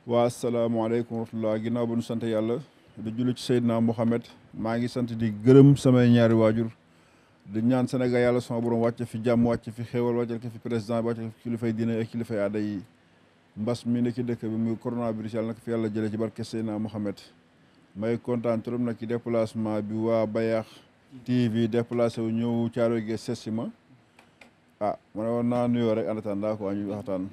waa asalaamaaleykum wa rahmatulah ginnaaw ba nu sant yàlla di julli ci Seydina Mohamed maa ngi sant di gërëm samay ñaari waajur di ñaan Sénégal yàlla sama borom wàcce fi jàmm wàcce fi xéewal wàcce ko fi président bi wàcce ko fi kilifay diine ak kilifay aada yi mbas mi ne ci dëkk bi muy coronavirus yàlla na ko fi yàlla jëlee ci barke Seydina Mohamed may kontaan trop nag ci déplacement bi waa Bayax TV déplacé wu ñëw Thiaroye Géej seet si ma ah ma ne woon naa nuyoo rek en attendant quoi ñu waxtaan.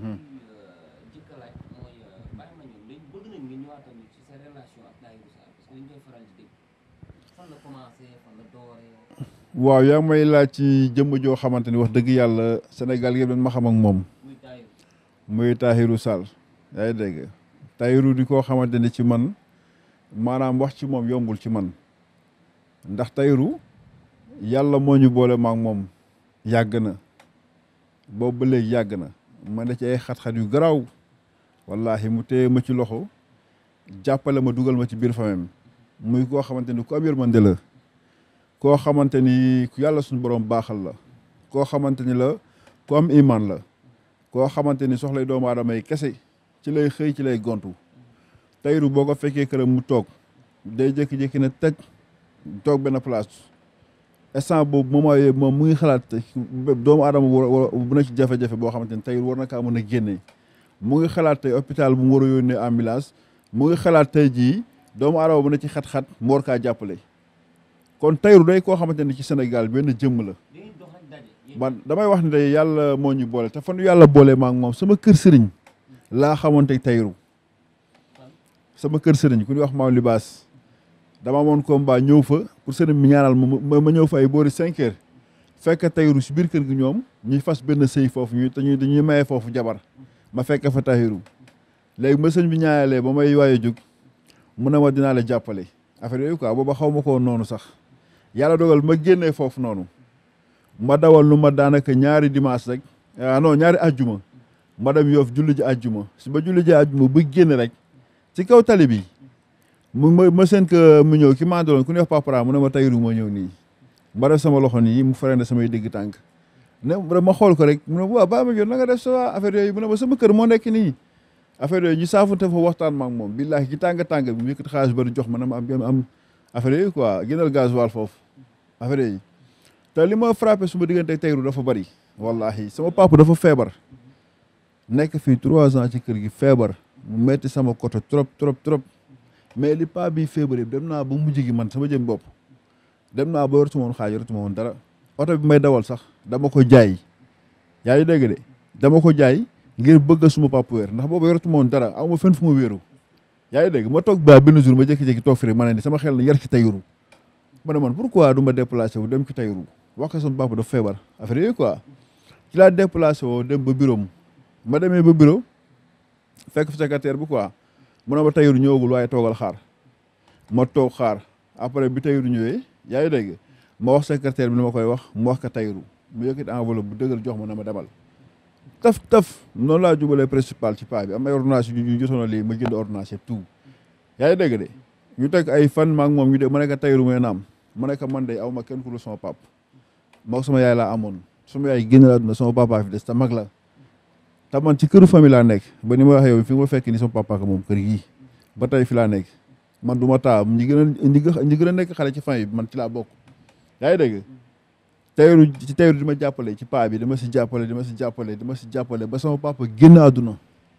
waaw yaa may laaj ci jëmm joo xamante ni wax dëgg yàlla Sénégal yëpp dañ ma xam ak moom muy Tahirou Sall yaa ngi dégg Tahirou di koo xamante ni ci man maanaam wax ci moom yombul ci man ndax Tahirou yàlla moo ñu boole maak moom yàgg na boobu ba léegi yàgg na ma ne ci ay xat-xat yu garaaw wallahi mu téye ma ci loxo jàppale ma dugal ma ci biir famem muy koo xamante ni ku am yërmande la koo xamante ni ku yàlla suñu borom baaxal la koo xamante ni la ku am iman la koo xamante ni soxlay doomu aadama yi kese ci lay xëy ci lay gontu Tahirou boo ko fekkee këram mu toog day jékki-jékki ne teg toog benn place instant boobu moment yooyu moom mu ngi xalaat doomu aadama bu na ci jafe-jafe boo xamante ni Tahirou war na kaa mën a génne mu ngi xalaat tey hôpital bu mu war a yónnee ambulance mu ngi xalaat tey jii doomu aadama bu na ci xat-xat mu war kaa jàppale kon Tahirou day koo xamante ni ci Sénégal benn jëmm la man damay wax ne day yàlla moo ñu boole te fan yàlla boole maa ngi moom sama kër sëriñ laa xamante Tahirou sama kër sëriñ ku ñuy wax maam libaas dama amoon combat ñëw fa pour sëriñ mi ñaanal ma ma ñëw fa ay boori cinq heures fekk Tahirou si biir kër gi ñoom ñuy fas benn sëy foofu ñu te ñu dañuy maye foofu jabar ma fekk fa Tahirou léegi ma sëñ bi ñaanalee ba may waaye jóg mu ne ma dinaa la jàppale affaire yooyu quoi booba xaw ma ko noonu sax yàlla dogal ma génnee foofu noonu ma dawal lu ma daanaka ñaari dimanche rek ah non ñaari ajjuma ma dem yoof julli ji ajjuma si ba julli ji ajjuma ba génn rek ci kaw tali bi mu ma ma seen que mu ñëw ki ma àndaloon ku ne wax papara mu ne ma Tahirou moo ñëw nii ma def sama loxo nii mu freiné samay dégg tànk ne ma xool ko rek mu ne waaw baa ma jot na nga def sa affaire yooyu mu ne ma sama kër moo nekk nii affaire yooyu ñu saafante fa waxtaan ma ak moom billaahi ci tàng tàng bi mu yëkkati xaalis bari jox ma na ma am am affaire yooyu quoi gënal gasoil foofu affaire yooyu te li ma frappé suma diggante Tahirou dafa bari wallahi sama papa dafa feebar nekk fii trois ans ci kër gi feebar mu metti sama côté trop trop trop mais li pa bi feebar yëpp dem naa ba mujj gi man sama jëm bopp dem naa ba yoratuma woon xaaj yoratuma woon dara oto bi may dawal sax dama ko jaay yaa ngi dégg de dama ko jaay ngir bëgg suma papa wéer ndax boobu yoratuma woon dara aw ma fenn fu ma wéeru yaa ngi dégg ma toog ba benn jour ma jékki-jékki toog fi ma ne ni sama xel na yar ci Tahirou ma ne man pourquoi du ma déplacé wu dem ci Tahirou wax ko sama papa dafa feebar affaire yooyu quoi ci laa déplacé woo dem ba bureau ma demee ba bureau fekk fi secrétaire bi quoi mu ne ma Tahirou ñëwagul waaye toogal xaar ma toog xaar après bi Tahirou ñëwee yaa ngi dégg ma wax secrétaire bi li ma koy wax mu wax ko Tahirou mu yëkkati enveloppe bu dëgër jox ma na ma demal taf taf noonu laa jubalee principal ci paa bi am ay ordonnance yu jotoon lii ma jënd ordonnance yëpp tout yaa ngi dégg de ñu teg ay fan maak moom ñu de ma nekk Tahirou mooy naam ma nekk man de aw ma kenn ku dul sama pap moo sama yaay laa amoon sama yaay génn la àdduna sama papa fi des te mag la te man ci këru famille laa nekk ba ni ma waxee yow fi ma fekk ni sama papa ak moom kër gii ba tey fi laa nekk man du ma taa ñi gën a ñi gën a nekk xale ci famille bi man ci laa bokk yaa ngi dégg Tahirou ci Tahirou di ma jàppale ci paa bi dama si jàppale dama si jàppale dama si jàppale ba sama papa génn àdduna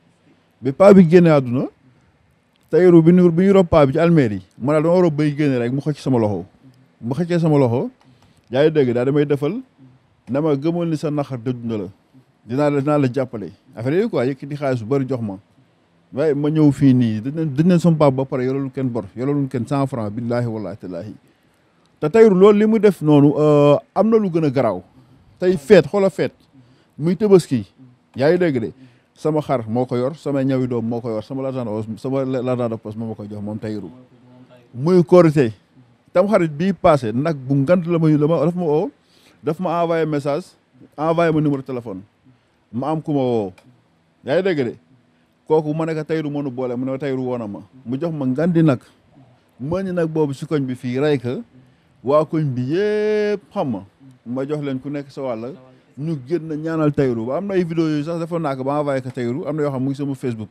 bi paa bi génne àdduna Tahirou bi ñu bi ñu rob paa bi ci almeer yi ma daal dama rob bay génne rek mu xëcc sama loxo mu xëccee sama loxo yaa ngi dégg daal damay defal na ma gëmoon ni sa naxar dëdd na la dinaa la dinaa la jàppale affaire yooyu quoi yëkkati xaalis bu bëri jox ma waaye ma ñëw fii nii dañ dañ leen sama papa ba pare yorelu kenn bor yorelu kenn cent franc billaahi wallaahi tallaahi te Tahirou loolu li mu def noonu am na lu gën a garaaw tey feet xoola feet muy tëbaski yaa ngi dégg de sama xar moo ko yor sama ñawi doom moo ko yor sama l'argent de sama l'argent de poche moo ma ko jox moom Tahirou muy korité tam xarit bii passé nag bu ngant la ma la ma daf ma oo daf ma envoyé message envoyé ma numéro téléphone ma am ku ma woo yaa ngi dégg de kooku ma ne ko Tahirou moo nu boole mu ne Tahirou woon na ma mu jox ma ngandi nag mëñ nag boobu si koñ bi fii rey ka waa koñ bi yëpp xam ma ma jox leen ku nekk sa wàll ñu génn ñaanal Tahirou ba am na ay vidéo yooyu sax dafa naa ko ba envoyé ko Tahirou am na yoo xam mu ngi sama Facebook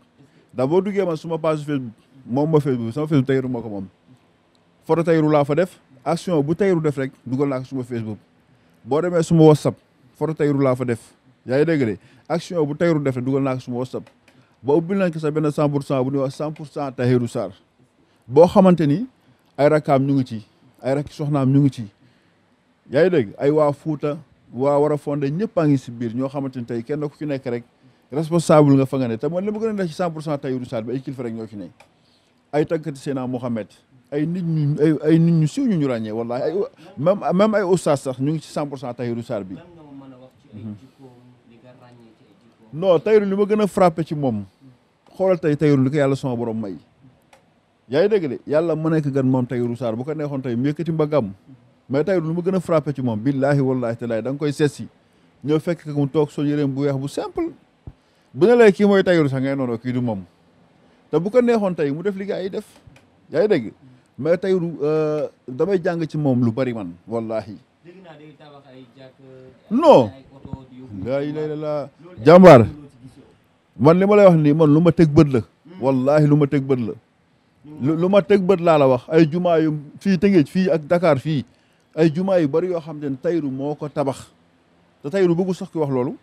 ndax boo duggee man suma page Facebook moom ma Facebook sama Facebook Tahirou moo ko moom photo Tahirou laa fa def action bu Tahirou def rek dugal naa ko suma Facebook boo demee suma WhatsApp photo Tahirou laa fa def yaa ngi dégg de action bu Tahirou def rek dugal naa ko suma WhatsApp ba ubbil nañ ko sax benn 100 pour cent bu ñuy wax 100 pour cent Tahirou Sarr boo xamante ni ay rakkaam ñu ngi ci ay rakki soxnaam ñu ngi ci yaa ngi dégg ay waa Fuuta waa war a fondé ñëpp a ngi si biir ñoo xamante ni tey kenn ku ci nekk rek responsable nga fa nga ne te man li ma gën a neex ci 100 pour cent Tahirou Sarr bi ay kilifa rek ñoo ci ne ay tàggati Seydina Mohamed ay nit ñu ay ay nit ñu siw ñu ñu ràññee wallahi ay même même ay oustaz sax ñu ngi ci 100 pour cent Tahirou Sarr bi lan nga ma mën a wax ci ay jikkoom li nga ràññee ci ay jikkoom non Tahirou li ma gën a frappé ci moom xoolal tey Tahirou li ko yàlla sama borom may yaa ngi dégg de yàlla ma nekk gan moom Tahirou Sarr bu ko neexoon tey mu yëkkati mbagam mais Tahirou li ma gën a frappé ci moom billaahi wallaahi talaay da nga koy seet si ñëw fekk ko mu toog sol yëreem bu weex bu simple bu ne lay kii mooy Tahirou sax ngay noonu kii du moom te bu ko neexoon tey mu def li gaa yi def yaa ngi dégg mais Tahirou damay jàng ci moom lu bari man wallaahi dégg naa day tabax ay jàkk Non. ay oto di yóbbu laa ilaaha illallaah loolu jàmbaar loo ci gis yow man li ma lay wax nii man lu ma teg bët la wallaahi lu ma teg bët la lu lu ma teg bët laa la wax ay jumaa yu fii Tëngéej fii ak Dakar fii ay jumaa yu bari yoo xam ne Tahirou moo ko tabax te Tahirou bëggu sax ki wax loolu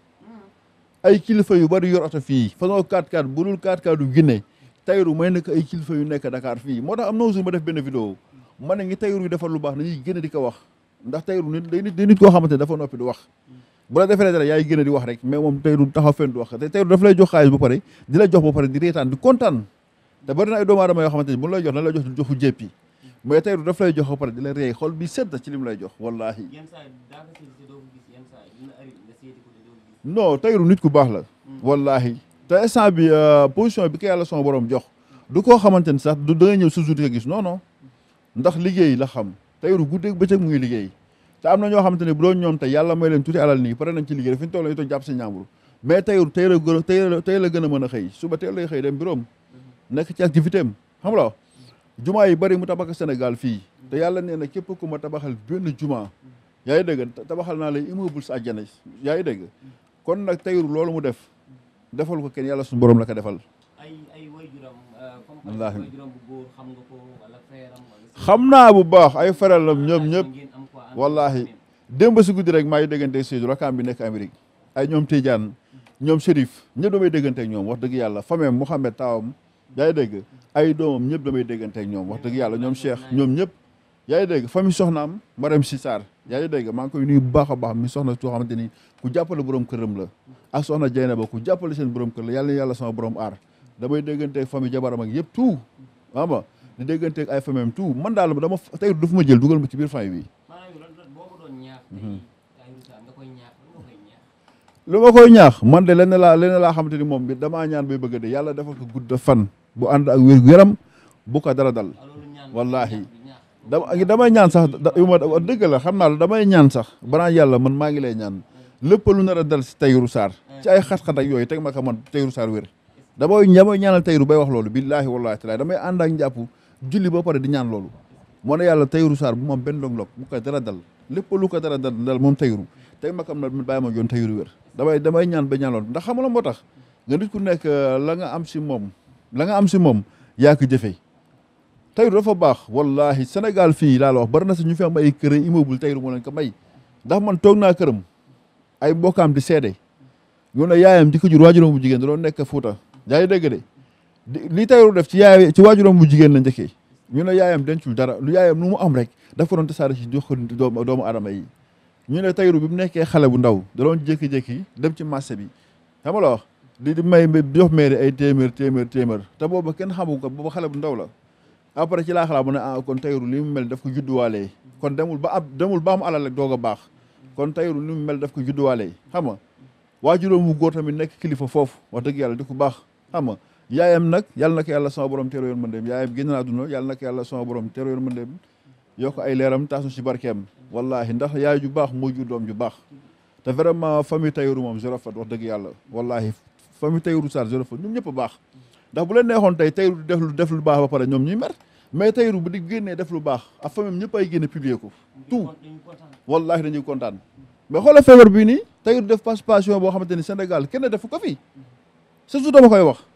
ay kilifa yu bari yor oto fii façon 4x4 bu dul 4x4 du Guinée Tahirou may nekk ay kilifa yu nekk Dakar fii moo tax am na jour ma def benn vidéo ma ne ngi Tahirou yi defar lu baax nañuy gën a di ko wax ndax Tahirou nit day nit day nit koo xamante ne dafa noppi di wax bu la defee dara yaay gën a di wax rek mais moom Tahirou taxaw fenn du wax te Tahirou daf lay jox xaalis ba pare di la jox ba pare di reetaan di kontaan te bari na ay doomu aadama yoo xamante ni bu lay jox na lay jox joxu jéppi mais Tahirou daf lay jox ba pare di la rey xol bi sedd ci li mu lay jox wallahi yenn saa yi daa nga seeti te doo ko gis yenn saa yi dina ari nga seeti ko te doo ko gis non Tahirou nit ku baax la wallahi te instant bi position bi ko yàlla sama borom jox du koo xamante ni sax du da nga ñëw sa jour di ko gis non non ndax liggéey la xam Tahirou guddeeg bëccëg mu ngi liggéey te am na ñoo xamante ne bu doon ñoom tey yàlla may leen tuuti alal nii pare nañ ci liggéey fi ñu toll nii toog jàpp si ñaambur mais Tahirou tey la gën a tey la tey la gën a mën a xëy suba tey lay xëy dem bureau nekk ci activité am xam nga jumaa yi bari mu tabax Sénégal fii te yàlla nee na képp ku ma tabaxal benn jumaa yaa ngi dégg tabaxal naa lay immeuble sa àjjana yaa ngi dégg kon nag Tahirou loolu mu def defal ko kenn yàlla suñu borom la ko defal ay ay wayjuram comme Wallaahi. wayjuram bu góor xam nga ko wala feeram wala xam naa bu baax ay faral la ñoom ñëpp ngeen am quoi wallahi démb si guddi rek maa ngi déggante Seydou rakam bi nekk Amérique ay ñoom Tidiane ñoom Chérif ñëpp damay déggante ak ñoom wax dëgg yàlla famem Mouhamed taawam yaa ngi dégg ay doomam ñëpp damay déggante ak ñoom wax dëgg yàlla ñoom Cheikh ñoom ñëpp yaa ngi dégg famille soxnaam Marème Si Sarr yaa ngi dégg maa ngi koy nuyu bu baax a baax mi soxna soo xamante ni ku jàppale borom këram la ak soxna Jeyna ba ku jàppale seen borom kër la yàlla na yàlla sama borom aar damay déggante ak famille jabaram ak yëpp tout xam nga di déggante ak ay famem tout man daal dama tey dafa ma jël dugal ma ci biir famille bi maanaam yow lan lan boo ma doon ñaax tey Tahirou Sarr nga koy ñaax lan nga koy ñaax lu ma koy ñaax man de lenn laa lenn laa xamante ni moom bi damaa ñaan bay bëgg de yàlla defal ko gudd fan bu ànd ak wér gu yaram bu ko dara dal ah loolu ñaan Wallaahi. ñaax bi ñaax dama damay ñaan sax da- yu ma wax dëgg la xam naa la damay ñaan sax banaa yàlla man maa ngi lay ñaan lépp lu nar a dal si Tahirou Sarr ci ay xat-xat ak yooyu teg ma ko man Tahirou Sarr wér damay damay ñaanal Tahirou bay wax loolu billaahi wallaahi taala damay ànd ak njàpp julli ba pare di ñaan loolu moo ne yàlla Tahirou Sarr bu moom benn dong-dong bu ko dara dal lépp lu ko dara dal dal moom Tahirou teg ma kam na bàyyi ma yoon Tahirou wér damay damay ñaan ba ñaan loolu ndax xam nga la moo tax nga nit ku nekk la nga am si moom la nga am si moom yaa ko jëfee Tahirou dafa baax wallahi Sénégal fii laa la wax bari na si ñu fi am ay kër immeuble Tahirou moo leen ko may ndax man toog naa këram ay mbokkaam di seede ñu ne yaayam di ko jur waajuram bu jigéen da doon nekk Fuuta yaa ngi dégg de di li Tahirou def ci yaay ci waajuram bu jigéen la njëkkee ñu ne yaayam dencul dara lu yaayam nu mu am rek daf ko doon tasaare ci jox ko doomu doomu aadama yi ñu ne Tahirou bi mu nekkee xale bu ndaw da doon jékki-jékki dem ci marché bi xam nga la wax di di may jox mairie ay téeméer téeméer téeméer te booba kenn xamu ko booba xale bu ndaw la après ci laa xalaat mu ne ah kon Tahirou li mu mel daf ko judduwaalee kon demul ba ab demul ba am alal rek doog a baax kon Tahirou li mu mel daf ko judduwaalee xam nga waajuróom mu góor tamit nekk kilifa foofu wax dëgg yàlla di ko baax xam nga yaayam nag yàlla na ko yàlla sama borom teero yoon mëndeem yaayam génn na àdduna yàlla na ko yàlla sama borom teero yoon mëndeem yokk ay leeram taasu si barkeem wallahi ndax yaay ju baax moo jur doom ju baax te vraiment famille Tahirou moom zéro faute wax dëgg yàlla wallahi famille Tahirou Sarr zéro faute ñoom ñëpp a baax ndax bu leen neexoon tey Tahirou di def lu def lu baax ba pare ñoom ñuy mer mais Tahirou bu di génnee def lu baax ak famille ñëpp ay génne publier ko tout dañu kontaan wallahi dañuy kontaan mais xoolal feebar bii nii Tahirou def participation boo xamante ni Sénégal kenn defu ko fi surtout dama koy wax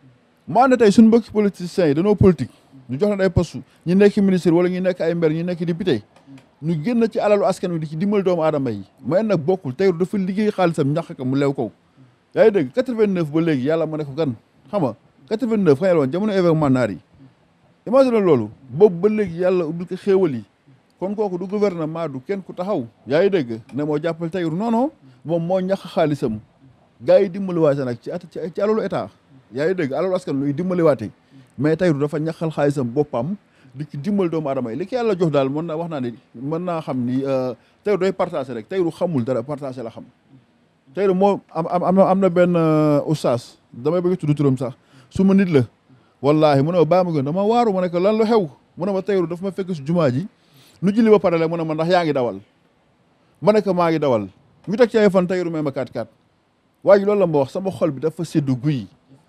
maa ne tey suñu mbokki politiciens yi dañoo politique ñu jox leen ay poste ñu nekk ministre wala ñu nekk ay maire ñu nekk député ñu génn ci alalu askan wi di ci dimbali doomu aadama yi may nag bokkul Tahirou dafa liggéey xaalisam ñax ko mu lew ko yaa ngi dégg 89 ba léegi yàlla ma ne ko gan xam nga 89 xëy na woon jamono événement naar yi imagine loolu boobu ba léegi yàlla ubbil ko xéewal yi kon kooku du gouvernement du kenn ku taxaw yaa ngi dégg ne moo jàppale Tahirou non non moom moo ñax xaalisam gars yi dimbaliwaate nag ci at ci alalu état yaa ngi dégg alalu askan luy dimbaliwaate mais Tahirou dafa ñaxal xaalisam boppam di ci dimbal doomu adama yi li ko yàlla jox daal mën naa wax naa ne mën naa xam ni Tahirou day partagé rek Tahirou xamul dara partagé la xam Tahirou moo am am am na benn oustaz damay bëgg tudd turam sax su ma nit la wallahi mu ne ma baa ma gën dama waaru ma ne ko lan lu xew mu ne ma Tahirou dafa ma fekk si jumaa ji nu julli ba pare la mu ne ma ndax yaa ngi dawal ma ne ko maa ngi dawal ñu teg ci ay fan Tahirou may ma kaat kaat waa ji loolu la ma wax sama xol bi dafa seddu guy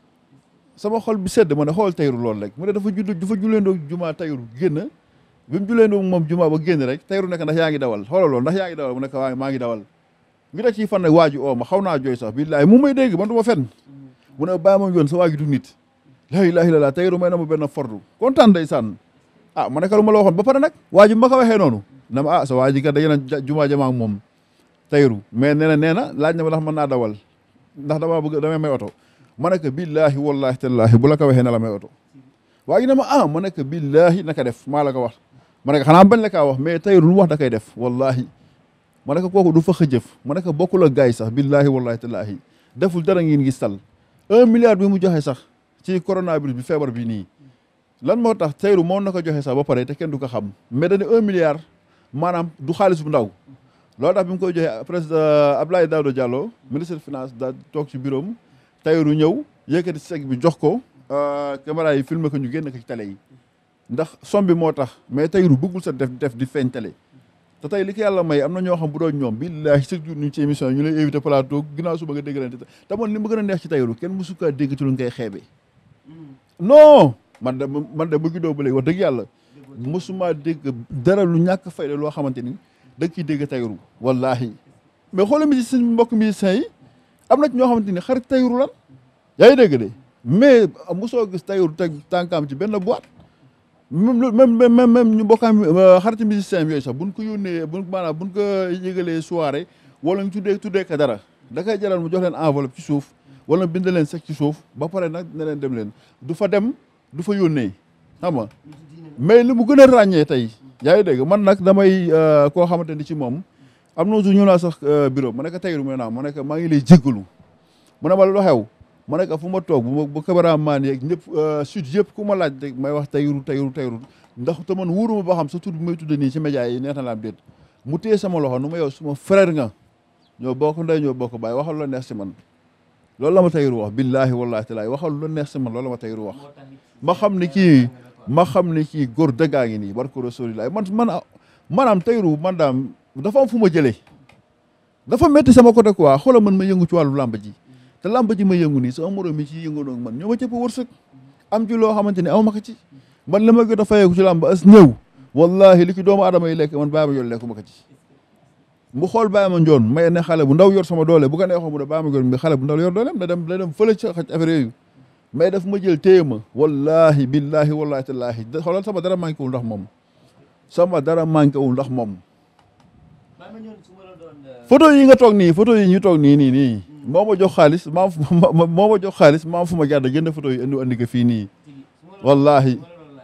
sama xol bi sedd ma ne xool Tahirou loolu rek mu ne dafa judd dafa julleendoo jumaa Tahirou génn bi mu julleendoo moom jumaa ba génn rek Tahirou nekk ndax yaa ngi dawal xoolal loolu ndax yaa ngi dawal mu nekk waa maa ngi dawal ñu teg ci fan nag waa ji oo ma xaw naa jooy sax billaahi mu may dégg man du ma fenn mu ne bàyyi ma yoon sa waa ji du nit laa ilaaha illallaah Tahirou may na ma benn fordu kontaan day sànn ah ma ne ko lu ma la waxoon ba pare nag waa ji ma ko waxee noonu na ma ah sa waa ji kat dañu na jumaa jamaa ak moom Tahirou mais nee na nee na laaj na ma ndax mën naa dawal ndax dama bëgg damay may oto ma ne ko billaahi wallaahi tallaahi bu la ko waxee na la may oto waa ji ne ma ah ma ne ko billaahi naka def maa la ko wax ma ne ko xanaa bañ la kaa wax mais Tahirou lu wax da koy def wallaahi ma ne ko kooku du fa xëjëf ma ne ko bokkul ak gars yi sax billaahi wallaahi tallaahi deful dara ngeen gis tal un milliard bi mu joxe sax ci coronavirus bi feebar bi nii lan moo tax Tahirou moo na ko joxe sax ba pare te kenn du ko xam mais dañu un milliard maanaam du xaalis bu ndaw loolu tax bi mu koy joxe président Abdoulaye Daouda Diallo ministre des finances da toog ci bureau am Tahirou ñëw yëkkati sec bi jox ko caméra yi filmé ko ñu génn ko ci télé yi ndax som bi moo tax mais Tahirou bëggul sa def def di feeñ télé te tey li ko yàlla may am na ñoo xam bu doon ñoom billaahi chaque jour ñu ci émission ñu lay invité plateau ginnaaw suba nga dégg leen te man li ma gën a neex ci Tahirou kenn mësu kaa dégg ci lu ngay xeebe non man de man de bu juddoo ba léegi wax dëgg yàlla mësuma dégg dara lu ñàkk fayda loo xamante ni da nga ciy dégg Tahirou wallaahi mais xoolal musiciens mbokk musiciens yi am na ci ñoo xamante ni xarit Tahirou lan yaa ngi dégg de mais mosoo gis Tahirou teg tànkaam ci benn boîte même même même même ñu bokkaam xariti musiciens yooyu sax buñ ko yónnee buñ maanaam buñ ko yëgalee soirée wala ñu tuddee tuddee ko dara da koy jaral mu jox leen enveloppe ci suuf wala bind leen sec ci suuf ba pare nag ne leen dem leen du fa dem du fa yónnee xam nga mais li mu gën a ràññee tey yaa ngi dégg man nag damay koo xamante ni ci moom am na jour ñu laa sax bureau ma ne ko Tahirou mu ne naa ma ne ko maa ngi lay jéggalu mu ne ma lu xew ma ne ko fu ma toog bu ma bu cameraman yeeg ñëpp sud yëpp ku ma laaj rek may wax Tahirou Tahirou Tahirou ndax te man wóoruma ba xam sa tur bi may tudde nii ci média yi neex na la am déet mu téye sama loxo nu ma yow suma frère nga ñoo bokk ndey ñoo bokk baay waxal la neex si man loolu la ma Tahirou wax billaahi wallaahi taalaa waxal la neex si man loolu la ma Tahirou wax ma xam ni kii ma xam ni kii góor dëggaa ngi nii barko rasulilah man man maanaam Tahirou man daam dafa am fu ma jëlee dafa métti sama côté quoi xoolal man ma yëngu ci wàllu làmb ji te làmb ji ma yëngu nii sama morom mi ci yëngu noog man ñoo ma cëpp wërsëg am ci loo xamante ni aw ma ko ci man li ma gën a fayeeku ci làmb as néew wallahi li ci doomu aadama yi lekk man bàyyi ma yoon lekku ma ko ci mu xool bàyyi ma njoon may ne xale bu ndaw yor sama doole bu ko neexoon mu ne bàyyi ma njoon mi xale bu ndaw yor dooleem da dem da dem fële ci xaj affaire yooyu mais daf ma jël téye ma wallahi billahi wallahi tallaahi xoolal sama dara manqué wul ndax moom sama dara manqué wul ndax moom photo yi nga toog nii photo yi ñu toog nii nii nii moo ma jox xaalis maa moo ma jox xaalis maa fu ma jàdd jënd photo yi indi andi ko fii nii wallahi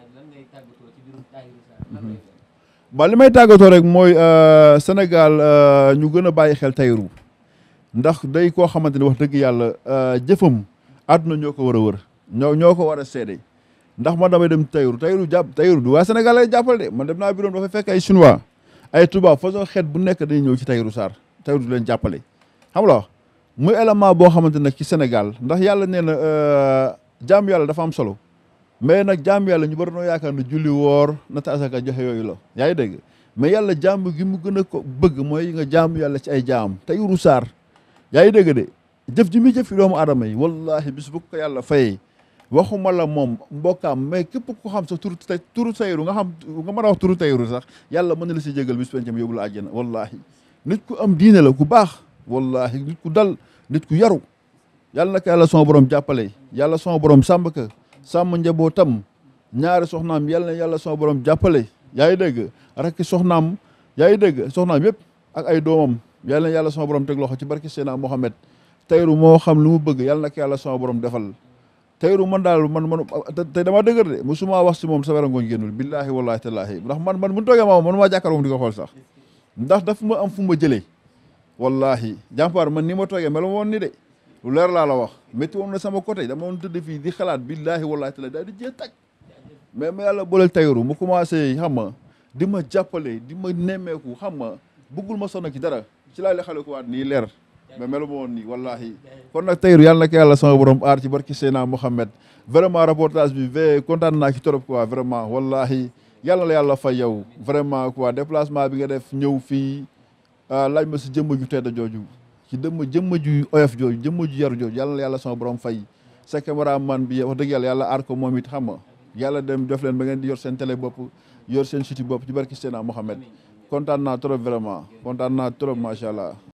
ba li may tàggatoo rek mooy Sénégal ñu gën a bàyyi xel Tahirou ndax day koo xamante ni wax dëgg yàlla jëfam àdduna ñoo ko war a wër ñoo ñoo ko war a seede ndax man damay dem Tahirou Tahirou jàpp Tahirou du waa Sénégal lay jàppal de man dem naa bureau dafay fekk ay chinois ay tubaab façon xeet bu nekk day ñëw ci Tahirou Sarr Tahirou du leen jàppale xam nga muy élément boo xamante nag ci Sénégal ndax yàlla nee na jaam yàlla dafa am solo mais nag jaam yàlla ñu bari noo yaakaar ne julli woor nata asaka joxe yooyu la yaa ngi dégg mais yàlla jaam gi mu gën a ko bëgg mooy nga jaam yàlla ci ay jaam Tahirou Sarr yaa ngi dégg de jëf ji muy jëf fi doomu aadama yi wallahi bis bu ko yàlla fayee waxuma la moom mbokkaam mais képp ku xam sa turu turu Tahirou nga xam nga mën a wax turu Tahirou sax yàlla mën na la si jégal bis pencam yóbbu la àjjana wallahi nit ku am diine la ku baax wallahi nit ku dal nit ku yaru yàlla na ko yàlla son borom jàppale yàlla son borom sàmm ka sàmm njabootam ñaari soxnaam yàlla na yàlla sama borom jàppale yaa ngi dégg rakki soxnaam yaa ngi dégg soxnaam yëpp ak ay doomam yàlla na yàlla sama borom teg loxo ci barki Seydina Mohamed tayru moo xam lu mu bëgg yàlla na ko yàlla sama borom defal tayru man daal man man tey dama dëgër de musuma wax si moom sa werangooñ génnul billaahi wallaahi tallaahi ndax man man bu ñu toogee ma man maa jàkkaarloo moom di ko xool sax ndax daf ma am fu ma jëlee wallahi jàmpaar man ni ma toogee melu ma woon ni de lu leer laa la wax métti woon na sama côté dama woon tëdd fii di xalaat billaahi wallaahi tallaahi daal di jee tag mais ma yàlla booleel tayru mu commencé xam ma di ma jàppale di ma nemmeeku xam ma bëggul ma sonn ci dara ci laa li xale ko waat nii leer mais melu ma woon nii wallahi kon nag tayru yàlla na ko yàlla sama borom aar ci barki Seydina Mohamed vraiment reportage bi ve kontaan naa ci trop quoi vraiment wallahi yàlla la yàlla fay yow vraiment quoi déplacement bi nga def ñëw fii laaj ma si jëmm ju tedd jooju ci dëmm jëmm ju oyof jooju jëmm ju yaru jooju yàlla la yàlla sama borom fay sa cameraman bi wax dëgg yàlla yàlla aar ko moom it xam nga yàlla dem def leen ba ngeen di yor seen télé bopp yor seen site bopp ci barki Seydina Mohamed kontaan naa trop vraiment kontaan naa trop macha allah